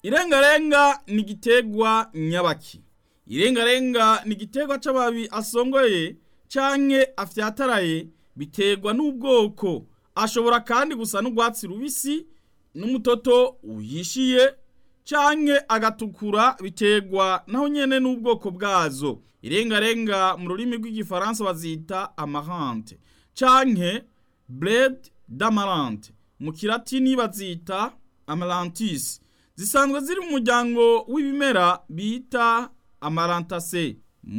irengarenga ni igiterwa nyabaki irengarenga ni igiterwa c'amababi asongoye canke afyataraye biterwa n'ubwoko ashobora kandi gusa n'urwatsi rubisi n'umutoto uhishiye canke agatukura biterwa naho nyene n'ubwoko bwazo irengarenga mu rurimi rw'igifaransa bazita amarante canke bled d'amarante mu kilatini bazita amarantis zisanzwe ziri mu muryango w'ibimera bita amarantase